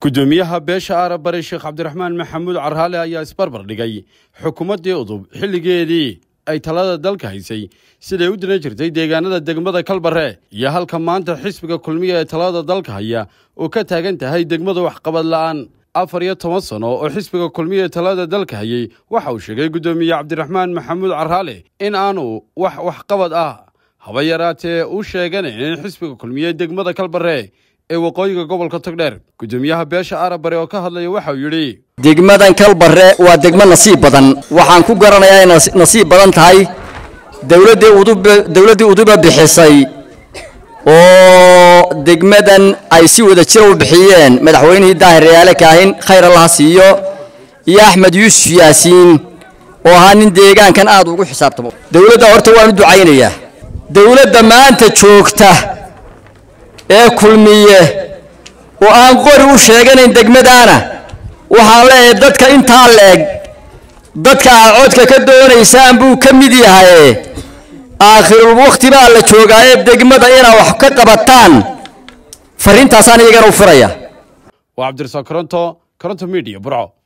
gudoomiyaha beesha aarabari sheekh cabdiraxmaan maxamuud carhaale ayaa isbarbar dhigay xukuumaddii udub xilligeedii ay talada dalka haysay siday u diran jirtay deegaanada degmada kalbare iyo halka maanta xisbiga kulmiya ee talada dalka haya oo ka taagan tahay degmada waxqabad la'aan afar iyo toban sano oo xisbiga kulmiya ee talada dalka hayay waxa uu sheegay guddoomiye cabdiraxmaan maxamuud carhaale in aanu wax waxqabad ah haba yaraatee u sheeganayn in xisbiga kulmiye degmada kalbare ee waqooyiga gobolka togdheer guddoomiyaha beesha arabare oo ka hadlaya waxauu yidhi degmadan kalbare waa degmo nasiib badan waxaan ku garanayaa inay nasiib badan tahay dowladdii udub dowladdii uduba bixisay oo degmadan ay si wada jira u bixiyeen madaxweynihii daahir yaale kaahin khayr allaha siiyo iyo axmed yuusuf yaasiin oo ahaa nin deegaankan aad ugu xisaabtamo dowladda horta waan u ducaynayaa dowladda maanta joogta ee kulmiye oo aan qori u sheeganayn degmadaana waxaan leeyahay dadka intaa leeg dadka aad codka ka doonaysaan buu ka mid yahay aakhirul wakhti baa la joogaaye degmada inaad wax ka qabataan farriintaasaan iyagana u furaya waa cabdirasaaq koronto koronto midiya burco